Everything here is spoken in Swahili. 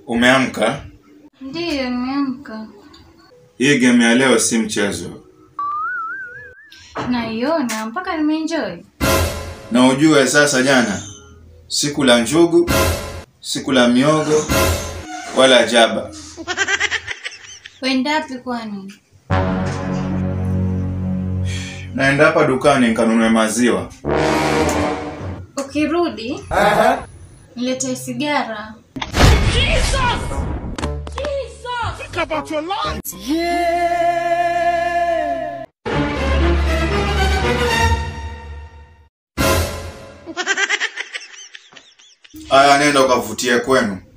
Umeamka? Ndiyo, nimeamka. Hii game ya leo si mchezo, Naiona mpaka nimeenjoy. na ujue sasa, jana siku la njugu, siku la miogo wala jaba. Wendapi kwani? Naenda hapa dukani nikanunue maziwa. Ukirudi niletee sigara. Aya, nenda ukavutie kwenu.